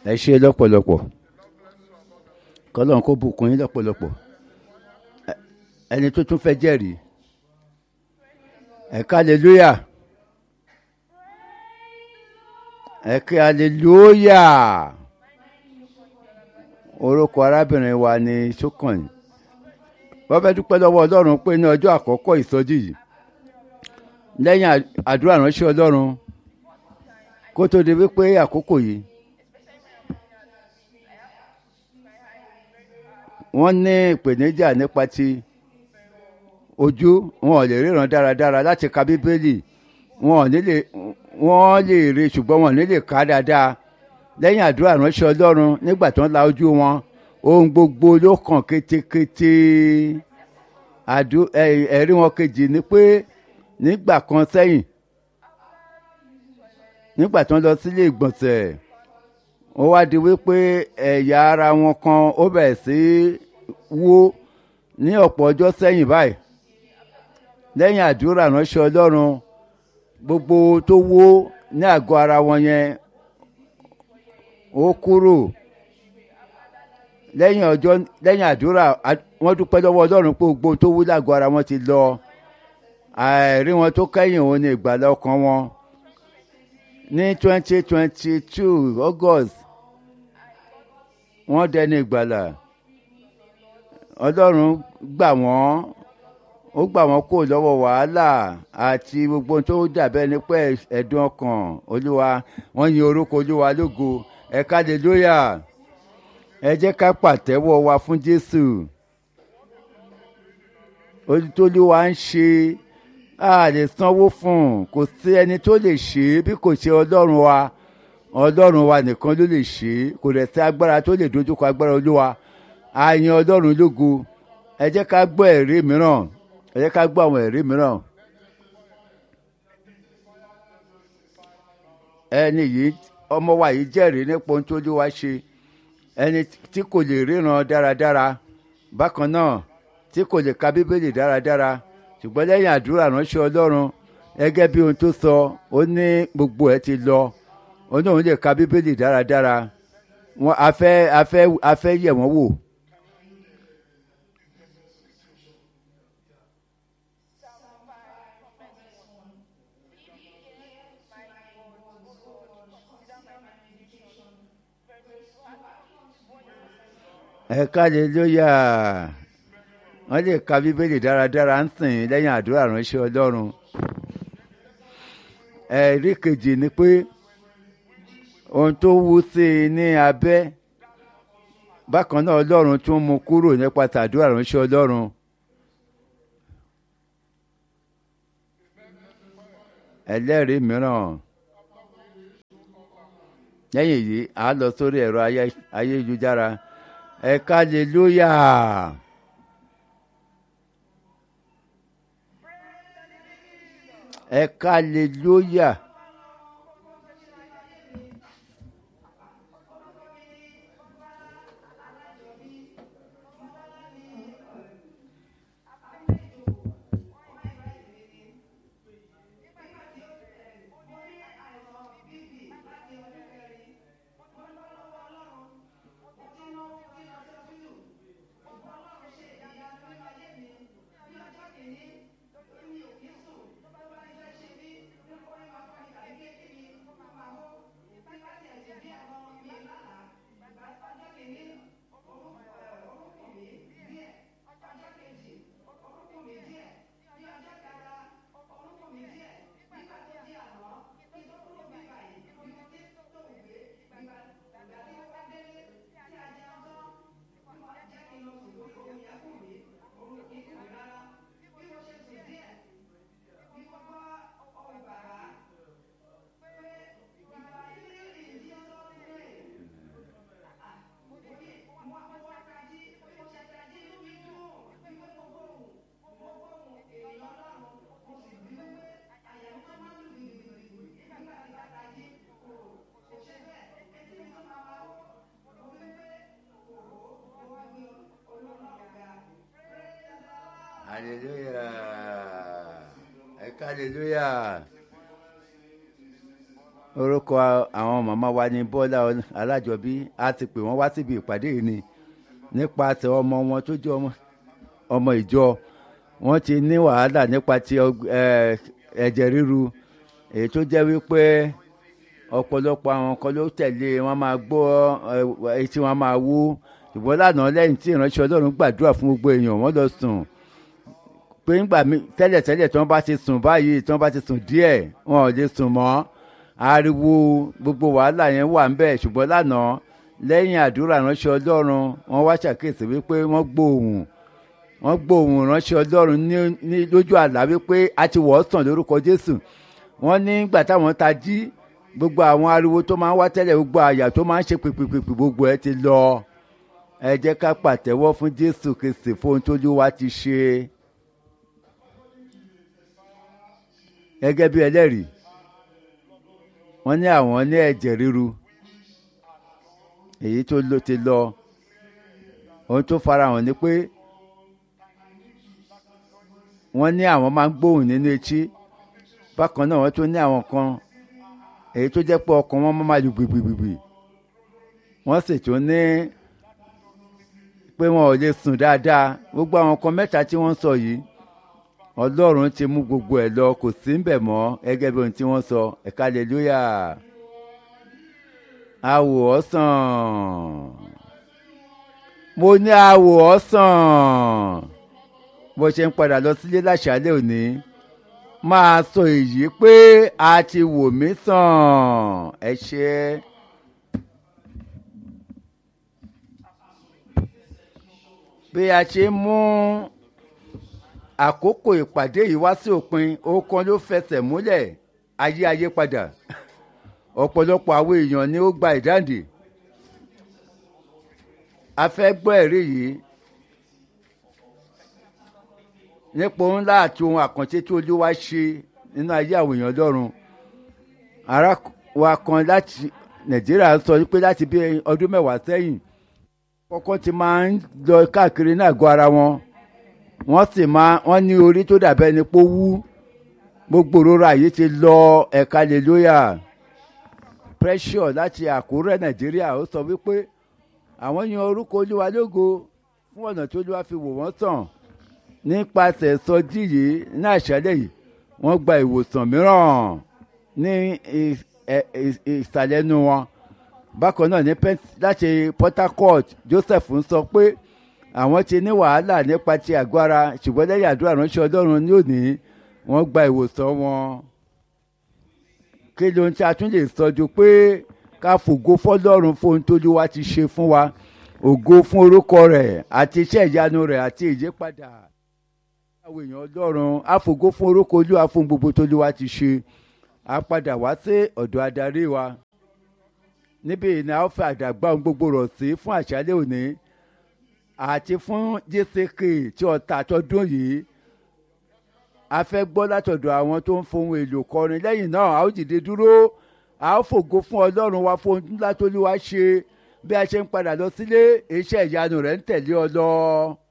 ẹ ṣe lọ́pọ̀lọpọ̀ kọ́lọ́n kó bùkún yín lọ́pọ̀lọpọ̀ Ẹ- ẹni tó tún fẹ́ jẹ́rìí ẹ ká aleluya ẹ ká aleluya orúkọ arábìnrin wa ni sókànnì wọ́n fẹ́ dúpẹ́ lọ́wọ́ ọlọ́run pé ní ọjọ́ àkọ́kọ́ ìsọjí yìí lẹ́yìn à- àdúrà ránṣẹ́ ọlọ́run kó tó di wípé àkókò yìí wọ́n ní ìpèníjà nípa ti ojú wọn ò lè ríran dáradára láti ka bíbélì wọn ò ní lè wọ́n lè rí ṣùgbọ́n wọn ò ní lè kà á dáadáa lẹ́yìn àdúrà ránṣẹ́ ọlọ́run nígbà tó ń la ojú wọn ohun gbogbo ló kàn kétékété àdú- ẹ- ẹ̀rí wọn kejì ni pé nígbà kan sẹ́yìn nígbà tó ń lọ sílé ìgbọ̀nsẹ̀ ó wá di wípé ẹ̀yà ara wọn kan ó bẹ̀rẹ̀ sí wó ní ọ̀pọ̀ ọjọ́ sẹ́yìn báyìí lẹ́yìn àdúrà ránṣẹ́ ọlọ́run gbogbo tó wó ní àgọ́ ara wọn yẹn ó kúrò lẹ́yìn ọjọ́ lẹ́yìn àdúrà a- wọ́n dúpẹ́ lọ́wọ́ ọlọ́run pé gbogbo tó wú lágọ̀ ara wọn ti lọ àìrí wọn tó kẹ́yìn òun ní ìgbàlá ọkàn wọn ní twenty twenty two august wọ́n dẹni ìgbàlà ọlọ́run gbà wọ́n ó gbà wọ́n kó lọ́wọ́ wàhálà àti gbogbo tó dàbẹ́ ní pé ẹ̀dùn ọkàn olúwa wọ́n yin orúkọ olúwa lógo ẹ̀ka hallelúyà ẹ jẹ́ ká pàtẹ́wọ́ wa fún jésù olùtọ́lúwa ń ṣe a lè sanwó fún un kò sí ẹni tó lè ṣe é bí kò ṣe ọlọ́run wa ọlọ́run wa nìkan ló lè ṣe é kò dẹ̀ sí agbára tó lè dojúkọ agbára olúwa a yan ọlọ́run lógo ẹ jẹ́ ká gbọ́ ẹ̀rí mìíràn ẹ jẹ́ ká gbọ́ àwọn ẹ̀rí mìíràn. ẹni yìí ọmọ wa yìí jẹ́rìí nípa ohun tó olúwa ṣe ẹni tí kò lè ríran dáradára bákan náà tí kò lè ka bíbélì dáradára ṣùgbọ́n lẹ́yìn àdúrà ránṣẹ́ ọlọ́run gẹ́gẹ́ bí ohun tó sọ ó ní gbogbo ẹ̀ ti lọ ó ní òun lè ka bíbélì dáradára wọn a fẹ́ a fẹ́ a fẹ́ yẹ̀ wọ́n wò. ẹ káàlélóyà wọ́n lè ka bíbélì dáradára ń sìn lẹ́yìn àdúrà ránṣẹ́ ọlọ́run ẹ̀rí kejì ni pé ohun tó wú sí i ní abẹ́ bákan náà ọlọ́run tún mú kúrò nípa tàdúrà ránṣẹ́ ọlọ́run ẹlẹ́rìí mìíràn lẹ́yìn yìí a lọ sórí ẹ̀rọ ayé- ayélujára ẹ káàlélóyà. ẹ káàlélóyà. hallelujah ẹ ká hallelujah orúkọ àwọn màmá wa ní bọ́lá alájọbí a ti pè wọ́n wá síbi ìpàdé yìí ni nípasẹ̀ ọmọ wọn tó jẹ́ ọmọ ọmọ ìjọ wọ́n ti ní wàhálà nípa ti ọg- ẹ, ẹ̀jẹ̀ ríru èyí tó jẹ́ wípé ọ̀pọ̀lọpọ̀ àwọn kan ló tẹ̀lé wọn máa gbọ́ ẹ, èyí tí wọ́n máa wú ìbọn lánàá lẹ́yìn tí ìránṣẹ́ ọlọ́run gbàdúrà fún gbogbo èèyàn wọ́n lọ sùn pé ńgbà mí tẹ́lẹ̀tẹ́lẹ̀ tí wọ́n bá ti sùn báyìí tí wọ́n bá ti sùn díẹ̀ wọn ò lè sùn mọ́ ariwo gbogbo wàhálà yẹn wà ńbẹ̀ ṣùgbọ́n lánàá lẹ́yìn àdúrà ránṣẹ́ ọlọ́run wọ́n wá ṣàkíyèsí wípé wọ́n gbóhùn wọ́n gbóhùn ránṣẹ́ ọlọ́run ní ní lójú àlá wípé a ti wọ̀ ọ́ sàn lórúkọ jésù wọ́n ní gbà táwọn ta jí gbogbo àwọn ariwo tó máa ń wá tẹ́lẹ̀ gbogbo àyà tó máa ń ṣe pìpìpìpì gbogbo ẹ ti lọ ẹ jẹ́ ká pàtẹ́wọ́ fún jésù kristi fún ohun tójú wa ti ṣe gẹ́gẹ́ bí ẹlẹ́rìí wọ́n ní àwọn ní ẹ̀jẹ̀ ríru èyí tó ló ti lọ ohun tó farahàn ni pé wọ́n ní àwọn máa ń gbóhùn nínú etí bákan náà wọ́n tún ní àwọn kan èyí tó jẹ́ pé ọkàn wọn máa lu gbìgbìgbì wọ́n sì tún ní pé wọn ò lè sùn dáadáa gbogbo àwọn kan mẹ́ta tí wọ́n sọ yìí ọlọ́run ti mú gbogbo ẹ̀ lọ kò sí ń bẹ̀ mọ́ gẹ́gẹ́ bí ohun tí wọ́n sọ ẹ̀ka hallelujah awò ọ́ sàn mo ní awò ọ́ sàn bó ṣe ń padà lọ sílé láṣálẹ́ òní máa sọ èyí pé a ti wò mí sàn ẹ ṣe. bí a ṣe mú àkókò ìpàdé yìí wá sí òpin ọ̀kan ló fẹsẹ̀ múlẹ̀ ayé ayé padà ọ̀pọ̀lọpọ̀ àwọn èèyàn ni ó gba ìdáǹdè a fẹ́ gbọ́ ẹ̀rí yìí nípa ohun ńlá àti ohun àkànṣe tí olúwa ṣe nínú ayé àwọn èèyàn lọ́run ara wa kan láti nàìjíríà sọ pé láti bí ọdún mẹ́wàá sẹ́yìn kọ́kọ́ ti máa ń lọ káàkiri ní àgọ́ ara wọn wọ́n sì máa wọ́n ní orí tó dàbẹ́ ni pé ó wú gbogbo òrora yìí ti lọ ẹ̀ka hallelujah pressure láti àkúrẹ́ nàìjíríà ó sọ wípé àwọn yan orúkọ olúwa lógo fún ọ̀nà tó olúwa fi wò wọ́n sàn nípasẹ̀ sọjí yìí ní àṣálẹ̀ yìí wọ́n gba ìwòsàn mìíràn ní ìsàlẹ̀ nu wọn bákan náà ní láti port harcourt joseph ń sọ pé àwọn ti ní wàhálà nípa ti àgọ́ ara ṣùgbọ́n lẹ́yìn àdúrà ránṣẹ́ ọlọ́run ní òní wọ́n gba ìwòsàn wọn kí ló ń tí a tún lè sọ ju pé ká fògo fọlọ́run fún ohun tójú wa ti ṣe fún wa ògo fún orúkọ rẹ̀ àti iṣẹ́ ìyanu rẹ̀ àti ìyípadà àwọn èèyàn ọlọ́run àfògo fún orúkọ olúwa fún gbogbo tójú wa ti ṣe a padà wá sí ọ̀dọ̀ adarí wa níbi ìní a ó fẹ́ àdàgbà ohun gbogbo rọ̀ sí fún àṣálẹ́ òní àti fún jck tí ọ̀tà àtọ́dún yìí a fẹ́ gbọ́ látọ̀dọ̀ àwọn tó ń fohùn èlò kọrin lẹ́yìn náà a ó dìde dúró a ó fògo fún ọlọ́run wa fún ohun ńlá tó lé wa ṣe bí a ṣe ń padà lọ sílé iṣẹ́ ìyanu rẹ̀ ń tẹ̀lé ọ lọ.